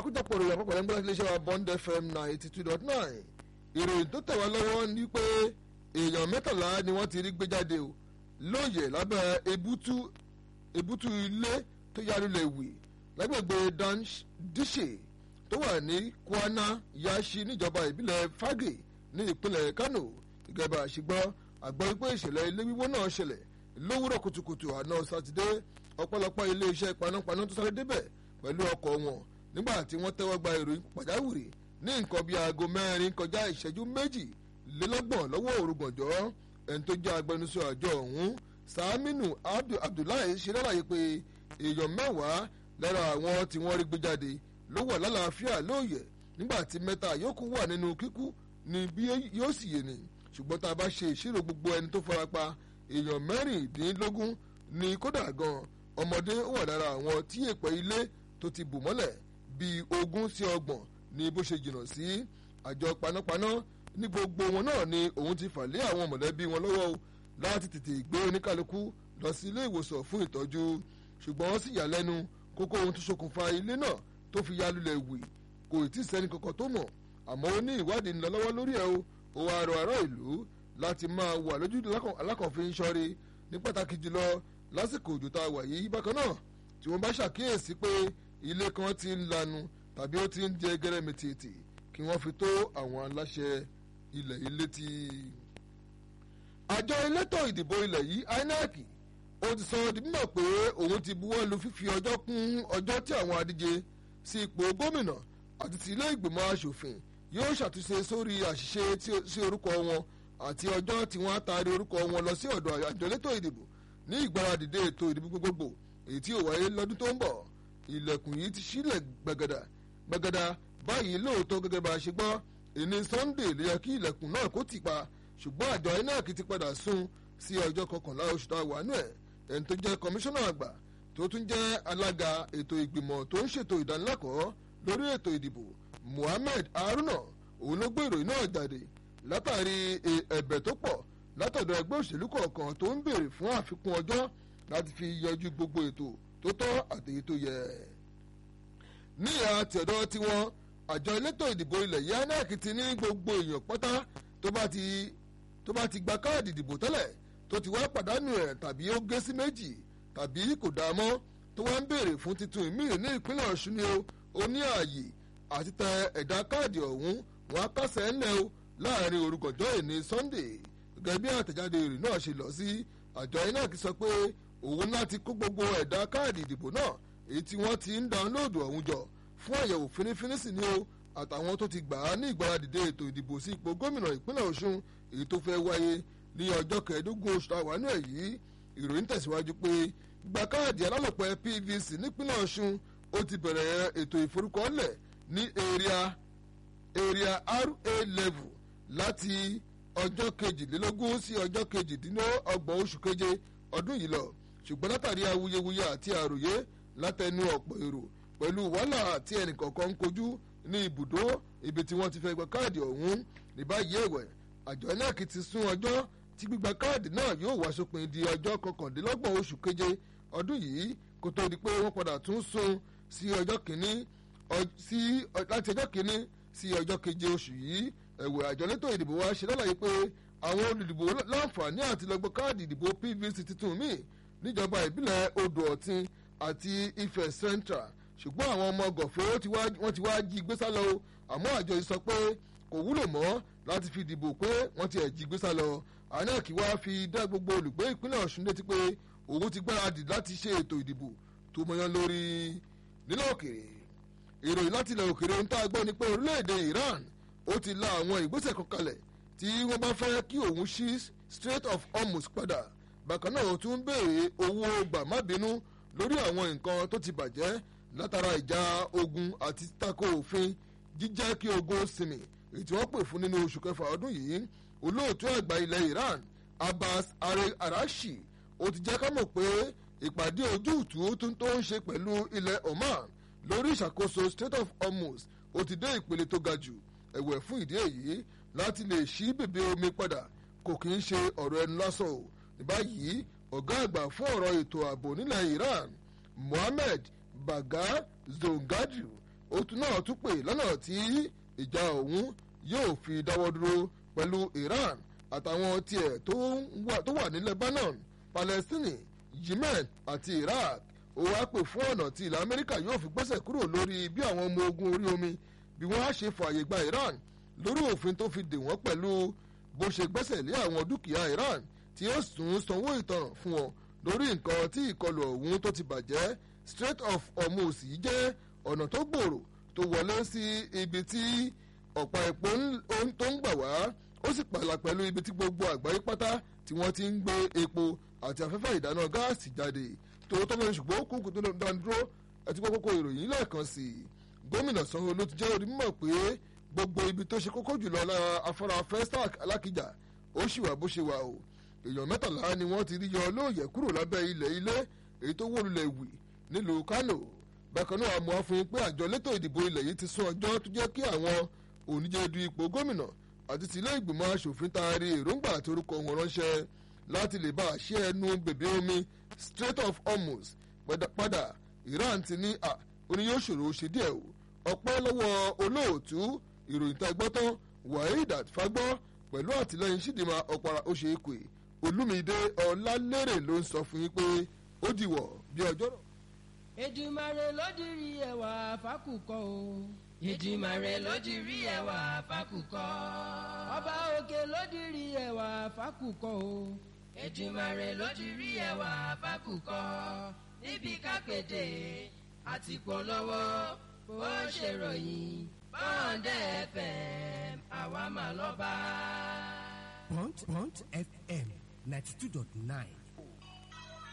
àkójọpọ̀ ìròyìn àpapọ̀ lẹ́gbẹ́ láti iléeṣẹ́ wa bond fm ninety two dot nine ìròyìn tó tẹ̀ wá lọ́wọ́ ni pé èèyàn mẹ́tàlá ni wọ́n ti rí gbé jáde o lóòyè lábẹ́ ebútú ebútú ilé tó yálulẹ̀ wì lágbègbè díṣe tó wà ní kwana yashi níjọba ìbílẹ̀ fagé ní ìpínlẹ̀ kano ìjọba àṣìgbọ́ àgbọ̀ wípé ìṣẹ̀lẹ̀ ilé wíwó náà ṣẹlẹ̀ lówùrọ̀ kùtùkùtù àná sátidé ọ̀pọ̀lọpọ̀ iléeṣẹ́ panápaná tó sáré débẹ̀ pẹ̀lú ọkọ̀ wọn nígbà tí wọ́n tẹ́wọ́ gba ìròyìn pàjáwìrì ní nǹkan bíi aago mẹ́rin kọjá ìṣẹ́jú méjì lélọ́gbọ̀n lọ́wọ́ òrùgbọ̀njọ́ ẹni tó jẹ́ agbẹnusọ àjọ ọ̀hún sàmínú abdullahi ṣe lálàyé pé èèyàn mẹ́wàá lára àwọn tí wọ́n rí gbé jáde ló wà lálàáfíà lóòyẹ̀ nígbà tí mẹ́ta yòókù wà nínú kíkú ni bí yóò sì yé ni ṣùgbọ́n tá a bá ṣe ìṣirò gbogbo ẹni tó farapa èèyàn mẹ́rìndínlógún ni kódà gan ọmọdé wà lára àwọn tí èèpẹ̀ ilé tó ti bù mọ́lẹ̀ bíi ogún sí ọgbọ̀n ní bó ṣe jìnnà sí àjọ panápaná ní gbogbo wọn náà ni òun ti fà lé àwọn mọ̀lẹ́bí wọn lọ́wọ́ o láti tètè gbé oníkálukú lọ sí ilé ìwòsàn fún ìtọ́jú ṣùgbọ́n wọ́n sì yà lẹ́nu kókó ohun tó ṣokùnfà ilé náà tó fi ya lulẹ̀ wì kò tí ì sẹ́ni kankan tó mọ̀ àmọ́ ó ní ìwádìí ń lọ lọ́wọ́ lórí ẹ̀ o ó wá rọ ará ìlú láti máa wà lójú alákànfin ṣọ́rí ní pàtàkì jùlọ lásìkò òjò tá a wà yìí bákan náà tí wọ́n bá ṣàkíyèsí pé ilé kan ti ń lanu tàbí ó ti ń jẹ gẹrẹmìtìtì kí wọ́n fi tó àwọn aláṣẹ ilẹ̀ yìí létí. àjọ elétò ìdìbò ilẹ̀ yìí inec ó ti sọ di mímọ̀ pé òun ti buwọ́ lu fífi ọjọ́ kún ọjọ́ tí àwọn adíje sí ipò gómìnà àti ti ilé ìgbìmọ̀ asòfin yóò ṣàtúnṣe sórí àṣìṣe sí orúkọ wọn àti ọjọ́ tí wọ́n á taari orúkọ wọn lọ sí ọ̀dọ̀ àjọ elétò ìdìbò ní ìgbáradìde ètò ìdìbò gbogbogbò èyí tí ò wáyé lọ́dún tó ń bọ̀ ilẹ̀kùn yìí ti sílẹ̀ gbàgàdà gbàgàdà báyìí lóòótọ́ gẹ́gẹ́ bá a ṣe gbọ́ ìní sunday ló yẹ kí ilẹ̀kùn náà kó tì pa ṣùgbọ́n àjọ inec ti padà sún sí ọjọ́ kọkànlá oṣù tá a wà nù ẹ̀ ẹni tó jẹ́ kọmíṣánná àgbà tó tún jẹ́ alága ètò ìgbìmọ̀ tó ń ṣètò ìdánilẹ́kọ̀ọ́ lórí ètò ìdìbò muhammed haruna òun ló gbé ìròyìn náà jáde látàrí ẹ̀bẹ̀ tó pọ̀ látọ̀dọ̀ ẹgbẹ́ òṣèlú kọ̀ọ̀kan tó ń béèrè fún àfikún ọjọ́ láti fi yanjú gbogbo ètò tó tọ́ àtèyí tó yẹ. ní ìhà tẹ̀dọ̀ tiwọn àjọ elétò ìdìbò ilẹ̀ yìí inec ti ní gbogbo èèyàn pátá tó bá ti tó bá ti gba káàdì ìdìbò tẹ́lẹ̀ tó ti wá pàdánù ẹ̀ tàbí ó gé sí méjì tàbí kò dáa mọ́ tó wá ń béèrè fún titun ìmíì ní ìpínlẹ̀ ọ̀ṣun ni ó ní ààyè àti tẹ ẹ̀dá káàdì ọ̀hún wọn á kásẹ̀ ńlẹ̀ o láàrin orúkọ̀jọ́ ìní sunday gẹ́gẹ́ bí àtẹ̀jáde rẹ̀ náà ṣe lọ sí àjọ inec sọ pé òun láti kó gbogbo ẹ̀dá káàdì ìdìbò náà èyí tí wọ́n ti ń dáńlóòdù ọ̀hún jọ fún àyẹ̀wò fínífíní sí ni o àtàwọn tó ti gbà á ní ìgbáradìde ètò ìdìbò sí ipò gómìnà ìpínlẹ̀ ọ̀ṣun èyí tó fẹ́ wáyé ní ọjọ́ kẹẹ̀ẹ́dógún oṣù táwánú ẹ̀ yìí ìròyìn tẹ̀síwájú pé gba káàdì alálòpẹ́ pvc nípínlẹ̀ ọ̀ṣun ó ti bẹ̀rẹ̀ ètò ìforúkọọ́lẹ̀ ní area area ra level láti ọjọ́ kejìlélógún sí ọjọ́ kejìdínlọ́gbọ̀n oṣù keje ọdún yìí lọ ṣùgbọ́n látàrí awuyewuye àti àròyé látẹnu ọ̀pọ̀ èrò pẹ̀lú wàhálà àti ẹnìkọ̀ọ̀kan ń kojú ní ibùdó ibi tí wọ́n ti fẹ́ gba káàdì ọ̀hún ní báyìí ẹ̀wẹ̀ àjọ inec ti sún ọjọ́ tí gbígba káàdì náà yóò wá sópin di ọjọ́ kọkàndínlọ́gbọ̀n oṣù keje ọdún yìí kó tó di pé wọ́n padà tún sún sí ọjọ́ kìíní láti ọjọ́ kìíní sí ọjọ́ keje oṣù yìí ẹ̀wẹ̀ àjọ elétò ìdìbò wa ṣe lálàyé pé àwọn olùdìbò láǹfààní àti lọ́gbọ́ káàdì ìdìbò pvc tuntun míì níjọba ìbílẹ̀ odò ọ̀tìn àti ifẹ̀ central ṣùgbọ́n àwọn ọmọ gọ̀fẹ́ wọ́n ti wá jí gbé sálọ o àmọ́ àjọ yìí sọ pé kò wúlò mọ́ láti fi dìbò pé wọ́n ti ẹ̀ jí gbé sálọ anec wá fi dá gbogbo olùgbé ìpínlẹ̀ ọ̀ṣun létí pé òun ti gbáradì láti ṣe ètò ìdìbò tó mọyán lórí nílẹ̀ òkèèrè ìròyìn láti ilẹ̀ òkèèrè ń tá a gbọ́ ni pé orílẹ̀-èdè iran ó ti la àwọn ìgbésẹ̀ kan kalẹ̀ tí wọ́n bá fẹ́ kí òun ṣí strait of hormuz padà bákan náà ó tún béèrè owó gbàmábínú lórí àwọn nǹkan tó ti bàjẹ́ látara ìjà ogun àti tako òfin jíjẹ́ kí ogun sinmi èyí tí wọ́n pè fún nínú oṣù kẹfà ọdún yìí olóòtú àgbà ilẹ̀ iran abbas arashi ó ti jẹ́ ká mọ̀ pé ìpàdé ojútùú tó ń ṣe pẹ̀lú ilẹ̀ oman lórí ìṣàkóso strait of hormuz ó ti dé ìpele tó ga jù ẹ̀wẹ̀ fún ìdí èyí láti lè ṣí bèbè omi padà kò kì í ṣe ọ̀rọ̀ ẹnu lásán o ní báyìí ọ̀gá àgbà fún ọ̀rọ̀ ètò ààbò nílẹ̀ iran mohammed baga zongadu òtún náà tún pè lọ́nà tí ìjà òun yóò fi dáwọ́ dúró pẹ̀lú Iran àtàwọn tiẹ̀ tó wà ní Lebanon Palestine Yemen àti Iraq ó wá pè fún ọ̀nà tí ilẹ̀ Amẹ́ríkà yóò fi gbẹ́sẹ̀ kúrò lórí bí àwọn ọmọ ogun orí omi bí wọ́n á ṣe fààyè gba Iran lórí òfin tó fi dè wọ́n pẹ̀lú bó ṣe gbẹ́sẹ̀ lé àwọn dúkìá Iran tí ó tún sanwó ìtanràn fún wọn lórí nǹkan tí ìkọlù ọ̀hún tó ti bàjẹ́ Strait of Hormuz yìí jẹ́ ọ̀nà tó gbòòrò tó wọlé sí ibi tí ọ̀pá epo tó ń gbà wá ó sì pààlà pẹ̀lú ibi tí gbogbo àgbáyé pátá tí wọ́n ti ń gbé epo àti afẹ́fẹ́ ìdáná gáàsì jáde tó tó lórí ṣùgbọ́n kúkú tó lọ́n dán dúró àti kókó ìròyìn lẹ́ẹ̀kan sí i gómìnà Sanwó-Olú ti jẹ́ orí mímọ̀ pé gbogbo ibi tó ṣe kókó jùlọ lára afárá Festac Alákìjà ó sì wà bó ṣe wà o èèyàn mẹ́tàlá ni wọ́n ti rí yọ lóòyẹ̀ kúrò lábẹ́ ilẹ̀ ilé èyí tó wó lulẹ̀ wì nílùú Kánò bákan náà àmọ́ fún un pé àjọ elétò ìdìbò ilẹ̀ yìí ti sún ọjọ́ tó jẹ́ kí àwọn oníjẹ du ipò gómìnà àti tìlé ìgbìmọ̀ asòfin taari èròǹgbà àti orúkọ wọn ránṣẹ́ láti lè bá a ṣe ẹnu bèbè omi Strait of Hormuz padà Iran ti ní à ó ní yóò ṣòro ṣe díẹ̀ o ọpẹ́ lọ́wọ́ olóòtú ìròyìn tá a gbọ́ tán Waheed Fagbọ́ pẹ̀lú àtìlẹ́yìn Chidinma Ọ̀para Oṣèkè Olúmídé Ọlálérè ló ń sọ fún yín pé ó dìwọ̀ bí ọjọ́ náà. Èdùmàrè ló dirí ẹwà fákùkọ o. Èdùmàrè ló dirí ẹwà fákùkọ. Ọba òkè ló dirí ẹwà fákùkọ o. Èdùmàrè ló dirí ẹwà fákùkọ. Níbi kápẹ́dé àti polówó bó ṣe ròyìn bọ́ǹdẹ̀ FM àwa mà lọ́ba. Bond Bond FM ninety two dot nine